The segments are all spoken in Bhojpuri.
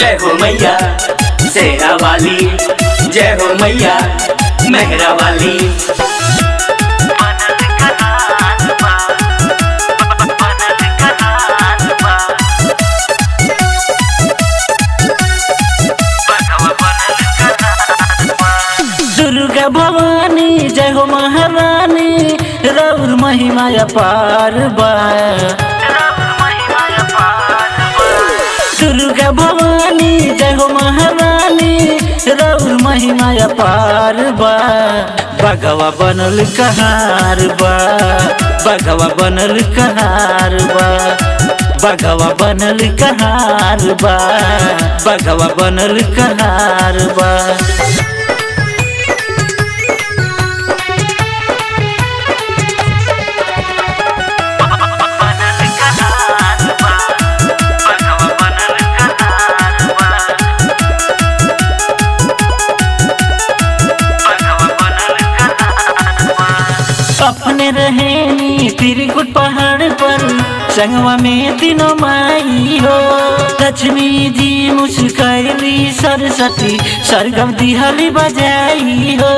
जय हो मैया शेरा वाली जय हो मैया मेहरा वाली दुर्गा भवानी जय हो महारानी रौर महिमा अपार बा दुर्गा भवानी जय हो महारानी रौर महिमा अपार बा बगवा बनल कहार बा बगवा बनल कहार बा बगवा बनल कहार बा बगवा बनल कहार बा अपने रहेनी त्रिकुट पहाड़ पर संगवा में तीनों माई हो लक्ष्मी जी मुस्कैली सरस्वती सरगम दिहली बजाई हो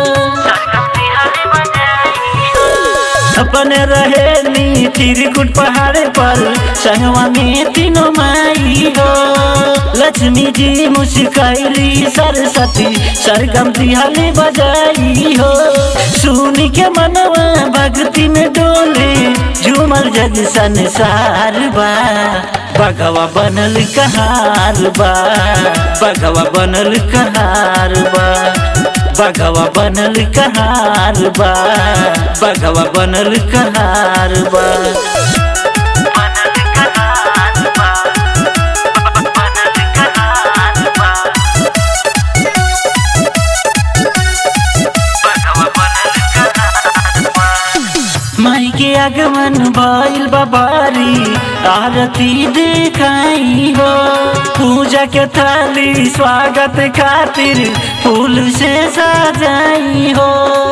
अपने रहेनी त्रिकुट पहाड़ पर संगवा में तीनों माई हो लक्ष्मी जी मुस्कैली सरस्वती सरगम दिहली बजाई हो सुनी के मनवा भक्ति में डोले झूमल जग संसार बा बगवा बनल कहार बा बगवा बनल कहार बा बगवा बनल कहार बा बगवा बनल कहार बा माई के आगमन भइल बाबारी आरती देखाई हो पूजा के थाली स्वागत खातिर फूल से सजाई हो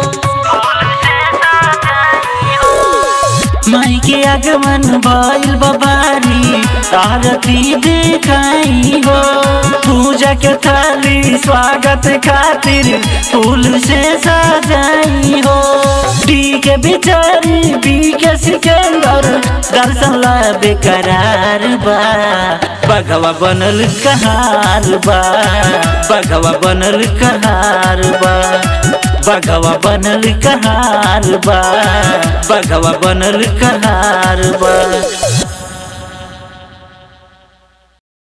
माई के आगमन भइल बाबारी आरती देखाई हो पूजा के थाली स्वागत खातिर फूल से सजाई हो डी के बिचारी बी के सिकंदर दर्शन ला बेकरार बा बगवा बनल कहार बा बगवा बनल कहार बा बगवा बनल कहार बा बगवा बनल कहार बा